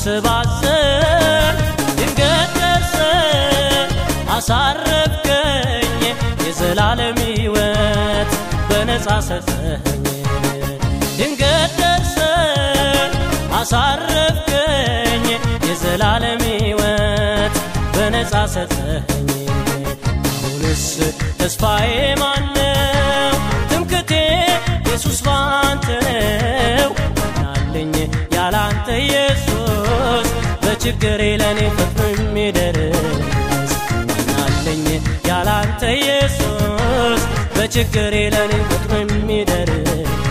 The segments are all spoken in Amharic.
ስባስር ድንገት ደርሰ አሳረፍከኝ የዘላለም ሕይወት በነፃ ሰጠኸኝ ድንገት ደርሰ አሳረፍከኝ የዘላለም ሕይወት በነፃ ሰጠኸኝ አሁንስ ተስፋዬ ማነው ትምክቴ ኢየሱስ ባንተ ነው ናለኝ ያላንተ ኢየሱስ በችግሬ ለእኔ ፈጥኖ የሚደርስ ናለኝ ያላንተ ኢየሱስ በችግሬ ለእኔ ፈጥኖ የሚደርስ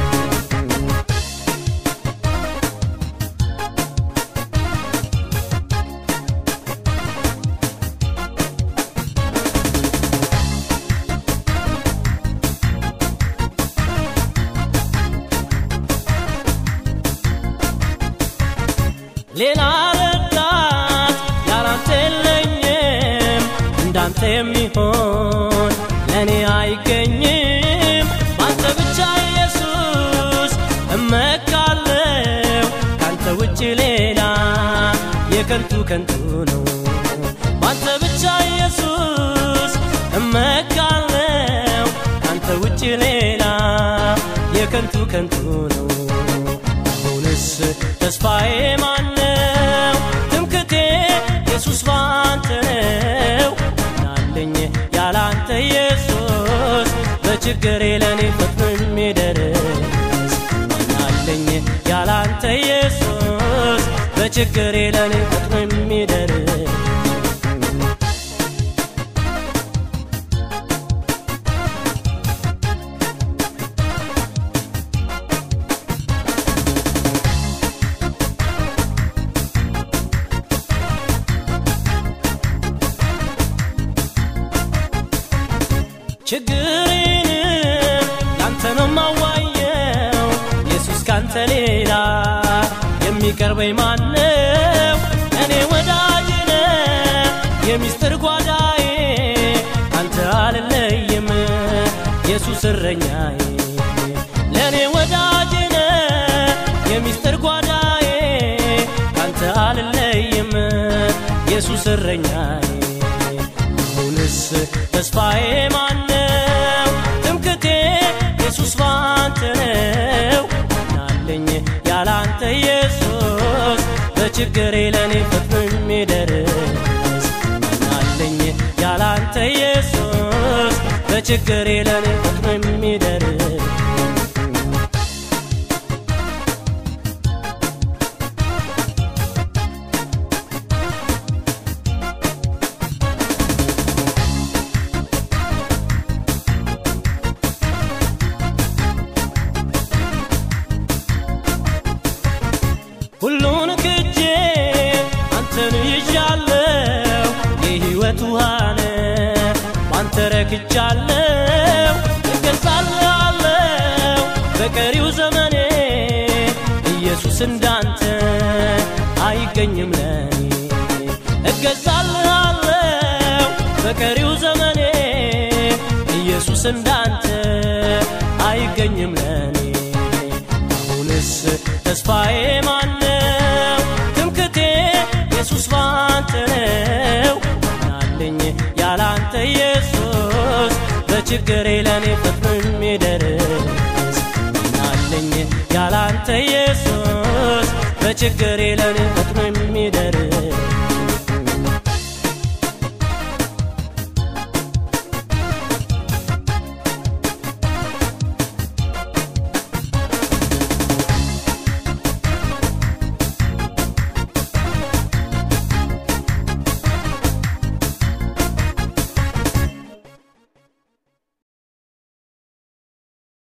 ሌላ ረዳት ያላንተ የለኝም እንዳንተ የሚሆን ለእኔ አይገኝም ባንተ ብቻ ኢየሱስ እመካለው ካንተ ውጭ ሌላ የከንቱ ከንቱ ነው ባንተ ብቻ ኢየሱስ እመካለው ካንተ ውጭ ሌላ የከንቱ ከንቱ ነው አሁንስ ተስፋዬ ማነው ትምክቴ ኢየሱስ ባንተ ነው ናለኝ ያላንተ ኢየሱስ በችግሬ ለእኔ ፈጥኖ የሚደርስ ናለኝ ያላንተ ኢየሱስ በችግሬ ለእኔ ፈጥኖ የሚደርስ ችግሬንም ላንተ ነው ማዋየው ኢየሱስ ካንተ ሌላ የሚቀርበኝ ማነው እኔ ወዳጅነ የሚስጥር ጓዳዬ አንተ አልለይም ኢየሱስ እረኛዬ ለእኔ ወዳጅነ የሚስጥር ጓዳዬ አንተ አልለይም ኢየሱስ እረኛዬ አሁንስ ተስፋዬ ማነው ትምክቴ ኢየሱስ ባንተ ነው ናለኝ ያላንተ ኢየሱስ በችግሬ ለእኔ ፈጥኖ የሚደርስ ናለኝ ያላንተ ኢየሱስ በችግሬ ለእኔ ፈጥኖ የሚደርስ ሁሉን ክጄ አንተን ይዣለው የሕይወት ውሃነ ባንተ ረክቻለው እገዛልሃለው በቀሪው ዘመኔ ኢየሱስ እንዳንተ አይገኝም ለኔ እገዛልሃለው በቀሪው ዘመኔ ኢየሱስ እንዳንተ አይገኝም ለኔ አሁንስ ተስፋዬ ማነው ትምክቴ ኢየሱስ ባንተ ነው ናለኝ ያላንተ ኢየሱስ በችግሬ ለእኔ ፈጥኖ